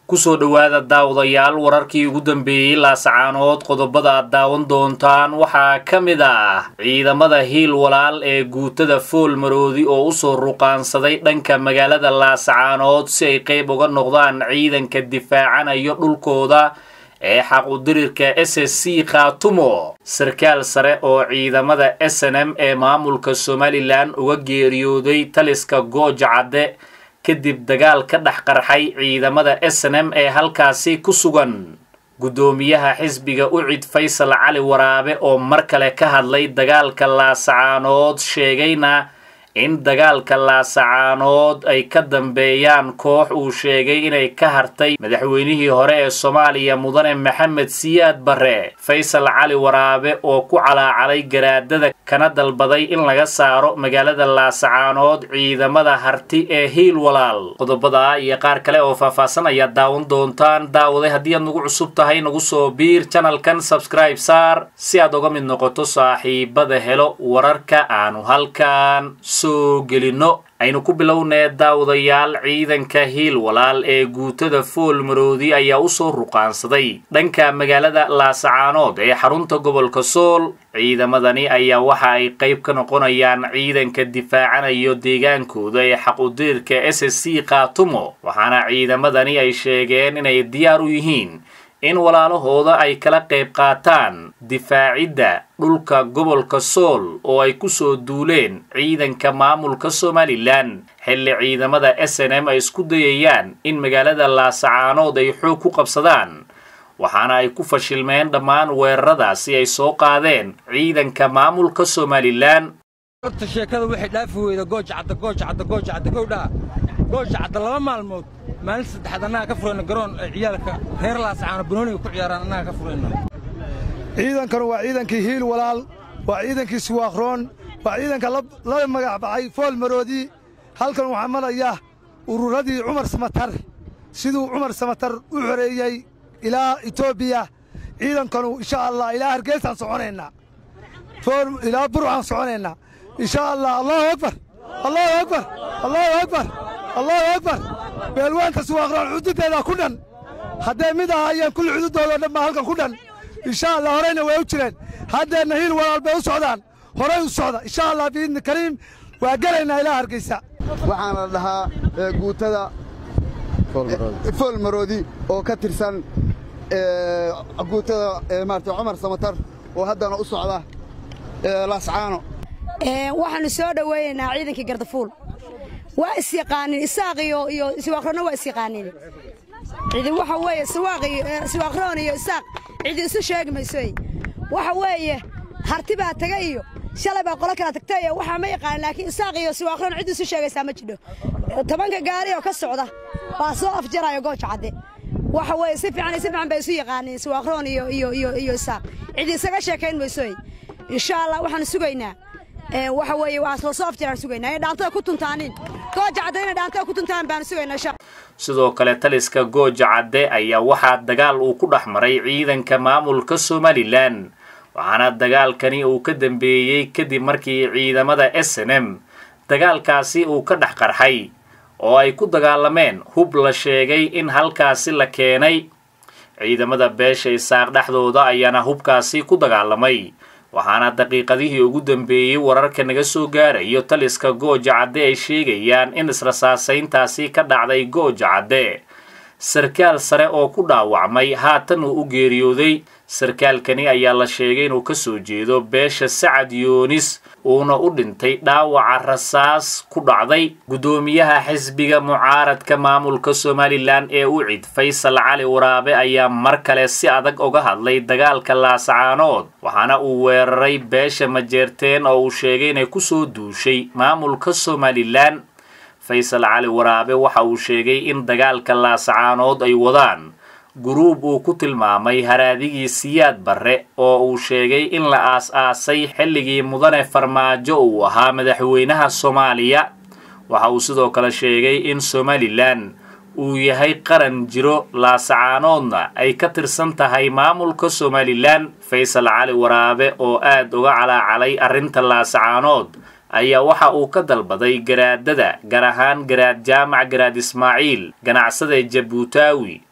kusoo dhowaada daawadayaal wararkii ugu dambeeyey laasacaanood qodobada aad daawan doontaan waxaa ka mid ah ciidamada hiil walaal ee guutada fool maroodi oo usoo ruqaansaday dhanka magaalada laasacaanood si ay qayb uga noqdaan ciidanka difaacanayo dhulkooda ee xaqudirirka s s c khaatumo sarkaal sare oo ciidamada s n m ee maamulka somalilan uga geeriyooday taliska gooja cadde kadib dagaal ka dhex qarxay ciidamada s n m ee halkaasi ku sugan guddoomiyaha xisbiga ucid faysal cali waraabe oo mar kale ka hadlay dagaalka laasacaanood sheegayna in dagaalka laasacaanood ay ka dambeeyaan koox uu sheegay inay ka hartay madaxweynihii hore ee soomaaliya mudane maxamed siyaad barre faysal cali waraabe oo ku calaacalay garaadada kana dalbaday in laga saaro magaalada laasacaanood ciidamada harti ee hiil walaal qodobada iyo qaar kale oo faahfaahsan ayaad daawan doontaan daawaday haddii aad nagu cusub tahay nagu soo biir janalkan sabscribe saar si aad uga mid noqoto saaxiibada helo wararka aanu halkan soo gelino aynu ku bilownee daawadayaal ciidanka hiil walaal ee guutada fool maroodi ayaa usoo ruqaansaday dhanka magaalada laasacaanood ee xarunta gobolka sool ciidamadani ayaa waxa ay qayb ka noqonayaan ciidanka difaacanayo deegaankooda ee xaqudiirka s s c khaatumo waxaana ciidamadani ay sheegeen inay diyaar u yihiin in walaalahooda ay kala qayb qaataan difaacidda dhulka gobolka sool oo ay kusoo duuleen ciidanka maamulka somalilan xilli ciidamada s n m ay isku dayayaan in magaalada laasacaanood ay xoog ku qabsadaan waxaana ay ku fashilmeen dhammaan weeraradaasi ay soo qaadeen ciidanka maamulka somalilan horta sheekada waxay dhaafi weyda goojacadda goojacadda goojacadda gowdhaa goojacadda laba maalmood maalin saddexaad annaga ka furayna garoon ay ciyaalka reer laasacaano banooniga ku ciyaaraan annaga ka furayna ciidankanu waa ciidankii hiil walaal waa ciidankii siwaakroon waa ciidanka la magac baxay fool maroodi halkan waxaa maraya ururadii cumar samatar siduu cumar samatar u xoreeyey ilaa etoobiya ciidankanu insha allah ilaa hargeysaan soconaynaa ilaa burcaan soconaynaa insha allah allahu akbar allahu akbar allahu akbar allahu akbar beelwaanka siwaakroon xududeedaa ku dhan hadday mid ahaayeen kulli xududoodoo dhan baa halkan ku dhan insha allah horeyna way u jireen haddeenna hiil walaal bay u socdaan horay u socda insha allah biidni kariim waa gelaynaa ilaa hargeysa waxaana la dhahaa guutada fool maroodi oo ka tirsan guutada maarata cumar samatar oo haddana u socda laascaano waxaannu soo dhoweeyeynaa ciidankii gardafuul waa isyaqaanin isaaq iyo iyo siwaaqroonna waa isyaqaanin cidi waxa weeye siwaaqroon iyo isaaq cidi isu sheegi maysoy waxa weeye harti baa taga iyo shalay baa qolo kala tagtay iyo waxaa ma yaqaanin laakiin isaaq iyo siwaaqroon cid isu sheegaysaa ma jidho tobanka gaari oo ka socda baa soo afjaraayo gooja cadde waxa weeye si fiican si fiican bay isu yaqaaniin siwaaqroon iyo iyo iyo iyo isaaq cidi isaga sheekayn maysoy insha allah waxaanu sugaynaa waxa weeye waa soo soo afjaraan sugaynaa inay dhaantada ku tuntaanin gooja cadde inay dhaantada ku tuntaan baanu sugaynaa insha sidoo kale taliska gooja cadde ayaa waxaa dagaal uu ku dhex maray ciidanka maamulka somalilan waxaana dagaalkani uu ka dambeeyey kadib markii ciidamada s n m dagaalkaasi uu ka dhex qarxay oo ay ku dagaalameen hub la sheegay in halkaasi la keenay ciidamada beesha isaaq dhexdooda ayaana hubkaasi ku dagaalamay waxaana daqiiqadihii ugu dambeeyey wararka naga soo gaarayo taliska gooja cadde ay sheegayaan in israsaasayntaasi ka dhacday gooja cadde sarkaal sare oo ku dhaawacmay haatan uu u geeriyooday sarkaalkani ayaa la sheegay inuu ka soo jeedo beesha sacad yoonis uuna u dhintay dhaawaca rasaas ku dhacday guddoomiyaha xisbiga mucaaradka maamulka somalilan ee ucid faysal cali waraabe ayaa mar kale si adag uga hadlay dagaalka laasacaanood waxaana uu weeraray beesha majeerteen oo uu sheegay inay kusoo duushay maamulka somalilan faysal cali waraabe waxa uu sheegay in dagaalka laasacaanood ay wadaan guruub uu ku tilmaamay haraadigii siyaad barre oo uu sheegay in la aas-aasay xilligii mudane farmaajo uu ahaa madaxweynaha soomaaliya waxa uu sidoo kale sheegay in somalilan uu yahay qaran jiro laasacaanoodna ay ka tirsan tahay maamulka somalilan faysal cali waraabe oo aad uga calaacalay arrinta laasacaanood ayaa waxa uu ka dalbaday garaadada gaar ahaan garaad jaamac garaad ismaaciil ganacsada jabuutaawi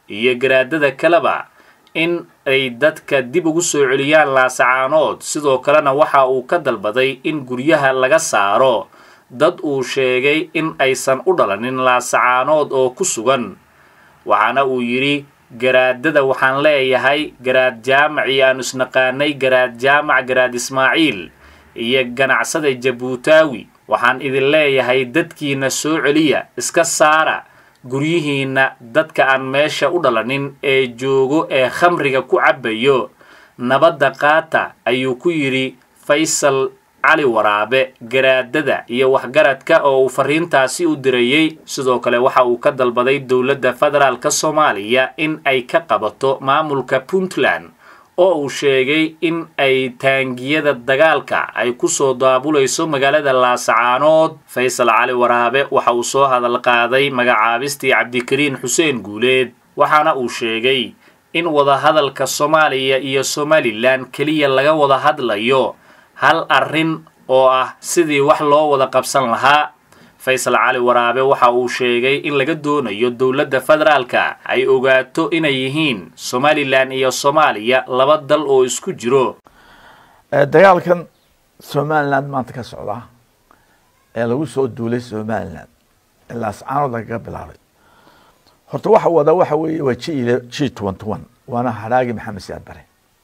iyo garaadada kaleba in ay dadka dib ugu soo celiyaan laasacaanood sidoo kalena waxa uu ka dalbaday in guryaha laga saaro dad uu sheegay in aysan u dhalanin laasacaanood oo ku sugan waxaana uu yidhi garaadada waxaan leeyahay garaad jaamacii aanu isnaqaanay garaad jaamac garaad ismaaciil iyo ganacsada jabuutaawi waxaan idin leeyahay dadkiina soo celiya iska saara guryihiinna dadka aan meesha u dhalanin ee joogo ee khamriga ku cabbayo nabadda qaata ayuu ku yidhi faysal cali waraabe garaadada iyo waxgaradka oo uu fariintaasi u dirayey sidoo kale waxa uu ka dalbaday dowladda federaalka soomaaliya in ay ka qabato maamulka puntland oo uu sheegay in ay taangiyada dagaalka ay ku soo daabulayso magaalada laasacaanood faysal cali waraabe waxa uu soo hadal qaaday magacaabistii cabdikariin xuseen guuleed waxaana uu sheegay in wadahadalka soomaaliya iyo somalilan keliya laga wada hadlayo hal arrin oo ah sidii wax loo wada qabsan lahaa faysal cali waraabe waxa uu sheegay in laga doonayo dowladda federaalka ay ogaato inay yihiin somalilan iyo soomaaliya laba dal oo isku jiro dagaalkan somaliland maanta ka socda ee lagu soo duulay somaliland ee laascaanood lagaga bilaabay horta waxa wada waxa weeye waa g g twenty one waana hadhaagi maxamed siyaad bare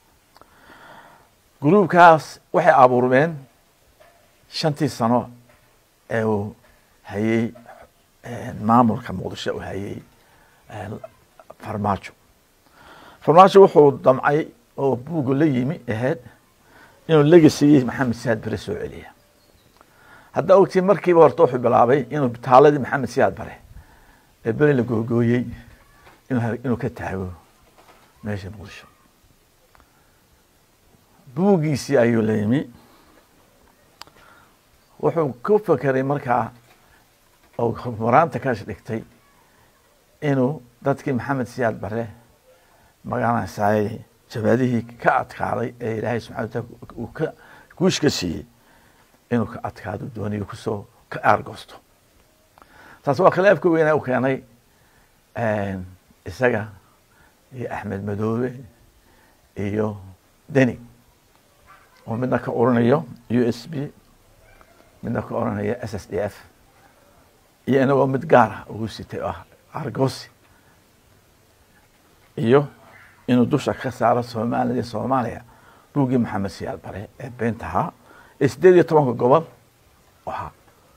gruubkaas waxay abuurmeen shantii sano ee uu hayey maamulka muqdisho uu hayey farmaajo farmaajo wuxuu damcay oo buuga la yimi ahayd inuu legasiiyey maxamed siyaad bare soo celiya haddaa ogtii markiiba horta wuxuu bilaabay inuu taaladii maxamed siyaad bare ee beri la googooyey inuu ka taago meesha muqdisho buuggiisii ayuu la yimi wuxuu ku fekeray markaa oo maraanta ka dhigtay inuu dadkii maxamed siyaad bare magaranaysaay jabaadihii ka adkaaday ee ilaahay subxana wataala uu ka guush ka siiyey inuu ka adkaado dooniyo kusoo ka aargoosto taas waa khilaafka weyna u keenay isaga iyo axmed madoobe iyo deni oo midna ka oranayo u s b midna ka oranayo s s d f iyo inagoo mid gaara ugu sitay oo ah argosi iyo inuu dusha ka saaro somaliya iyo soomaaliya buuggii maxamed siyaad bare ee beenta ahaa ee sideed iyo tobanka gobol ahaa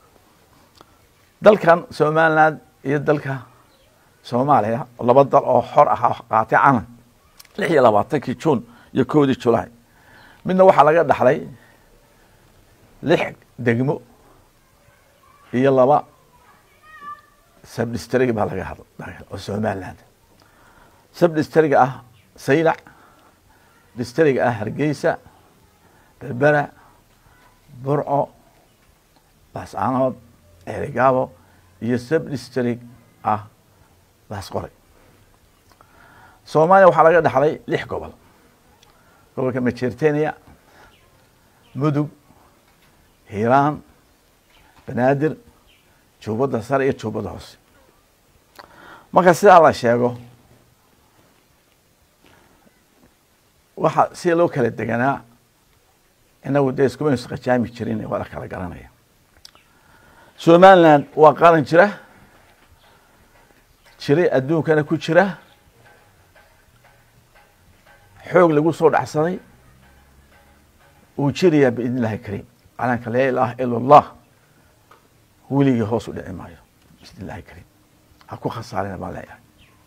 dalkan somaliland iyo dalka soomaaliya laba dal oo xor ahaa qaatay calan lix iyo labaatankii juun iyo kowdii julaay midna waxaa laga dhaxlay lix degmo iyo laba sabdistrig baa laga hadla oo somaliland sabdistriga ah saylac distriga ah hargeysa berbera burco laascaanood ceerigaabo iyo sabdistrig ah laasqoray soomaaliya waxaa laga dhaxlay lix gobol gobolka majertenia mudug hiiraan banaadir juubadda sare iyo juubadda hoose marka sidaa la sheego waxa sida loo kala deganaa inagu dee iskuma isqajaami jirin waa la kala garanaya somaliland waa qaran jira jiray adduunkana ku jira xoog lagu soo dhacsaday uu jirayaa biidn illahi kariim calanka laa ilaaha ila allah weligii hoos u dhici maayo biidn illahi kariim ha ku khasaarina baan leeyahay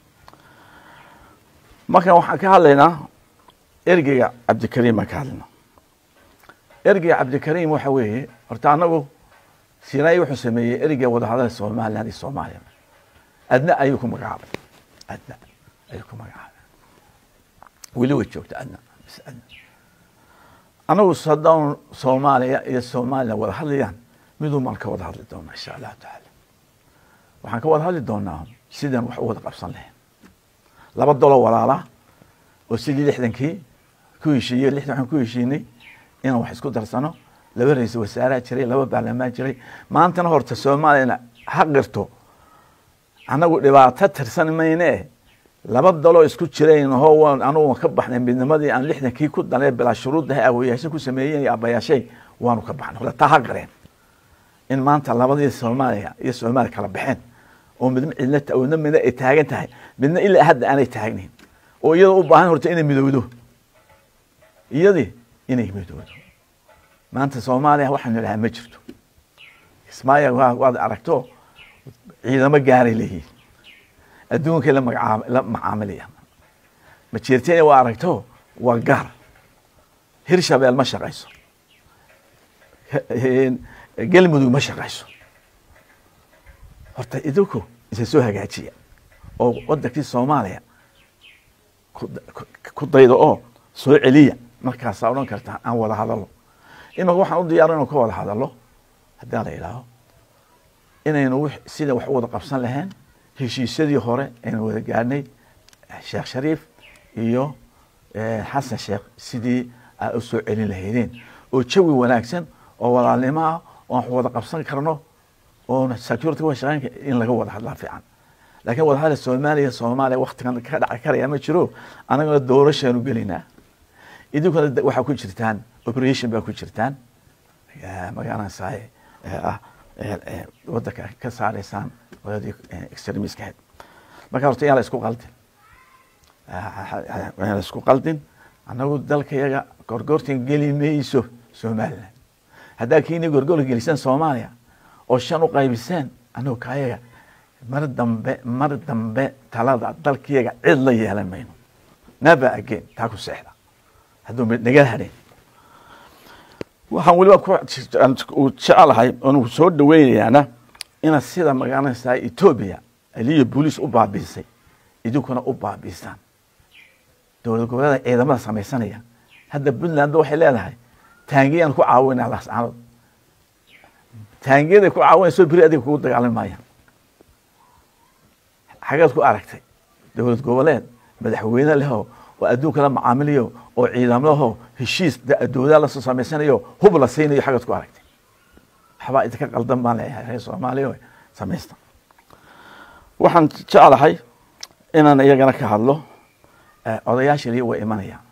markan waxaan ka hadlaynaa ergeyga cabdikariim baan ka hadlaynaa ergeyga cabdikariim waxa weeye horta anagu sinaayi wuxuu sameeyey ergeyga wadahadala somaliland iyo soomaaliya adna ayuu ku magacaabay adna ayuu ku magacaabay weli way joogta adna bis adna anagu haddaan soomaaliya iyo somaliland wada hadlayaan miduu maan ka wada hadli doonaa insha allahu tacaala waxaan ka wada hadli doonaa sidaan wax u wada qabsan lahayn laba dolo walaala oo sidii lixdankii ku heshiiyey lixdan waxaan ku heshiinay inaan wax isku darsano laba ra-isul wasaaraa jiray laba baarlamaan jiray maantana horta soomaaliyana ha qirto annagu dhibaato tirsan mayne laba daloo isku jirayn hoo waan anugu ka baxnay midnimadii aan lixdankii ku dalee bilaa shuruuddahay awoyaasha ku sameeyeen iyo abayaashay waanu ka baxnay hore taa ha gareen in maanta labadii soomaaliya iyo soomaaliya kala baxeen oo midna cidna wadna midna ay taagan tahay midna ilaa hadda aanay taagnayn oo iyadoo u baahan horta inay midowdo iyadii inay midowdo maanta soomaaliya waxaanu idhahaa ma jirto kismaayo waa waad aragto ciidamo gaaray leeyihiin adduunkay la magacaam la macaamilayaan majeerteena waa aragto waa gaar hirshabeel ma shaqayso galmudug ma shaqayso horta idinku isa soo hagaajiya oo wadankii soomaaliya ku daydo oo soo celiya markaasaa odhan kartaa aan wada hadalo imaka waxaan u diyaaro inuu ka wada hadalo haddii la idhaaho inaynu sida wax u wada qabsan lahayn heshiisyadii hore aynu wada gaadhnay sheekh shariif iyo xasan sheekh sidii aa u soo celin lahaydeen oo jawi wanaagsan oo walaalnimo ah oo aan wada qabsan karno oona security wa shaqeyn in laga wada hadlaa fiican laakiin wada hadla soomaaliya soomaaliya waktigan ka dhaci karaya ma jiro anagana doorashaanu gelinaa idinkuna waxaa ku jirtaan operation baa ku jirtaan magaranaysaay ah wadanka ka saaraysaan waladii extremiska ahayd marka horta yaan la isku qaldin yaan la isku qaldin annagu dalka yaga gorgortan geli mayso somaliland haddaa kiini gorgor gelisaan soomaaliya oo shan u qaybiseen annagu kaayaga mar dambe mar dambe talada dalkayaga cid la yeelan mayno never again taa ku seexda hadduu naga hadhin waxaan weliba ku jecelahay oonu soo dhaweynayaana inaad sida magaranaysaa etoobiya aliyo booliis u baabiisay idinkuna u baabiisaan dowlad goboleeda ciidamada samaysanaya hadda puntland waxay leedahay taangiyaan ku caawinaa laascaanood taangiyaday ku caawinayso beri adiga kugu dagaalami maayaan xageed ku aragtay dowlad goboleed madaxweyne leho oo adduunka la macaamiliyo oo ciidamadaho heshiis dowlada lasoo samaysanayo hub la siinayo xageed ku aragtay waxbaa idinka qaldan baan leeyahay reer soomaaliya samaysta waxaan jeclahay inaan iyagana ka hadlo odayaashani way imanayaan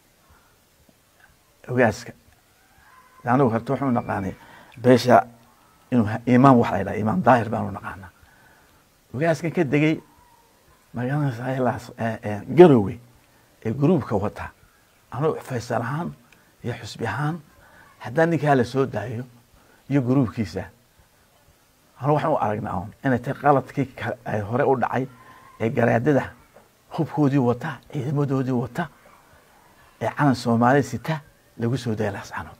ogaaska anigu horta waxaanu naqaanay beesha inuu imaam wax la ydhaha imaam daahir baanu naqaanaa ogaaskan ka degay magaranaysaa garowe ee gruubka wata anugu faysal ahaan iyo xusbi ahaan haddaan ninkaa la soo daayo iyo gruubkiisa anu waxaan u aragnaa un inay tahay qaladkii ay hore u dhacay ee garaadada hubkoodii wata ciidamadoodii wata ee calan soomaaliya sita lagu soo daya laascanood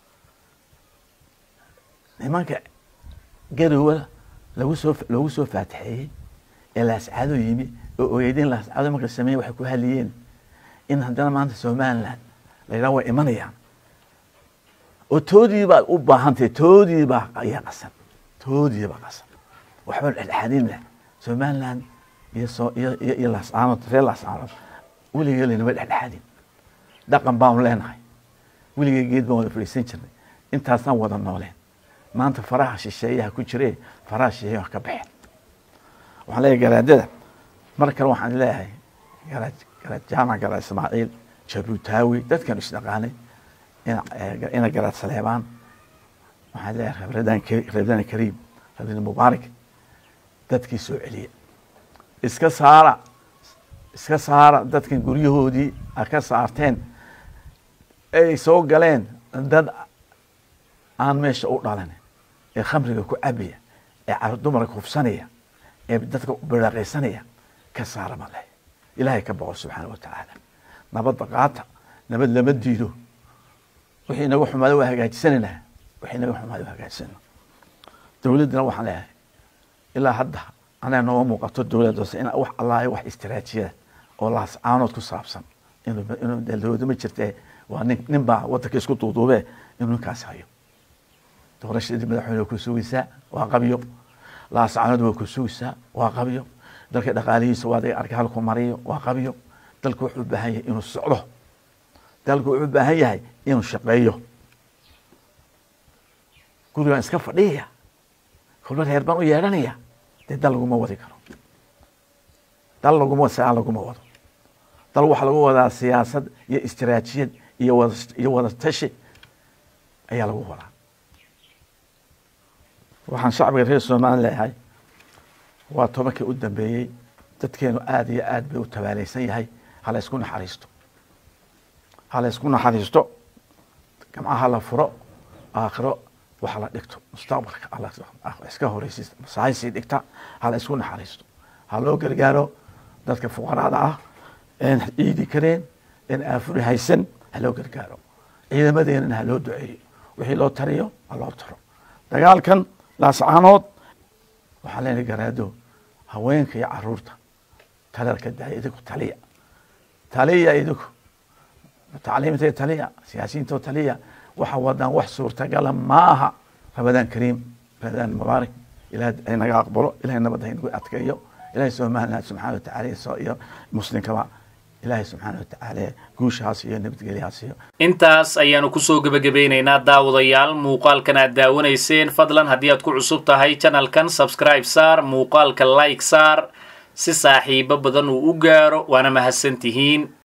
nimanka garowa lagu soo lagu soo faatixeeyey ee laascaado yimi oo ogeydeen laascaado marka sameeye waxay ku hadliyeen in haddana maanta somaliland la yidhaha way imanayaan oo toodii baa u baahantahay toodii baa ayaa qasan toodii baa qasan waxba dhexdhexaadin leh somaliland iyo soo iyo iyo iyo laascaanood reer laascaanood weligee laynama dhexdhexaadin dhaqan baanu leenahay weligee geed baan wada fadhiisan jirnay intaasaan wada nooleen maanta faraha shisheeyaha ku jiree faraha shisheeyaha wax ka baxeen waxaan leeyahay garaadada mar kale waxaan leeyahay garaad garaad jaamac garaad ismaaciil jabuutaawi dadkan isdhaqaanay ina garaad saleebaan waxaan leeyahay rabradaan rabradaan kariim rabradaan mubaarak dadkii soo celiya iska saara iska saara dadkan guryahoodii a ka saarteen ay soo galeen dad aan meesha u dhalan ee khamriga ku cabaya ee car dumarka hufsanaya ee dadka biraaqaysanaya ka saara ma leh ilaahay ka boqo subxaana wa tacaala nabadda qaata nabad lama diido wixii inaga xumaada waa hagaajisanaynaa wixii inaga xumaada waa hagaajisana dowladdana waxaan leeyahay ilaa hadda anaa nooma muuqato dowladda hoose in wax allaayo wax istiraatijiya oo laascaanood ku saabsan inuu inuu dowladda ma jirtee waa nin nin baa waddanka isku duuduubee inuu ninkaas hayo doorashadii madaxweyne waa ku sugaysaa waa qabyo laascaanood waa ku sugaysaa waa qabyo dalka dhaqaalihiisa waa daga arka halku mariyo waa qabyo dalku wuxuu u baahan yahay inuu socdo dalku wuxuu u baahan yahay inuu shaqeeyo gurigaan iska fadhiyaya kolba reer baan u yeedhanaya dee dal laguma wadi karo dal laguma saa laguma wado dal waxaa lagu wadaa siyaasad iyo istiraatijiyad iyo wada iyo wada tashi ayaa lagu wadaa waxaan shacbiga reer somalilan leeyahay waa tobankii u dambeeyey dadkeenu aada iyo aad bay u tabaalaysan yahay hala isku naxariisto hala isku naxariisto gamcaha la furo aakhiro waxa la dhigto mustaqbalka alla iska horeysis masahaysii dhigta hala isku naxariisto ha loo gargaaro dadka fuqaraada ah een ciidi kareen een aafuri haysan ha loo gargaaro ciidamadeenana ha loo duceeyo wixii loo tariyo ha loo taro dagaalkan laascaanood waxaa leenahay garaado haweenka iyo caruurta talalka daaya idinku taliya taliya idinku tacliimta taliya siyaasiyiinto taliya waxa wadaan wax suurtagala maaha ramadaan kariim ramadaan mubaarak ilaah naga aqbalo ilahay nabadda nagu adkeeyo ilahay somaliland subxana watacaala iyo muslimkaba ilaahay subxaana watacaala guushaas iyo nabadgelyahaas iyo intaas ayaanu kusoo gebagabeynaynaa daawadayaal muuqaalkan aad daawanayseen fadlan haddii aad ku cusub tahay janalkan subscribe saar muuqaalka like saar si saaxiibo badan uu u gaaro waana mahadsantihiin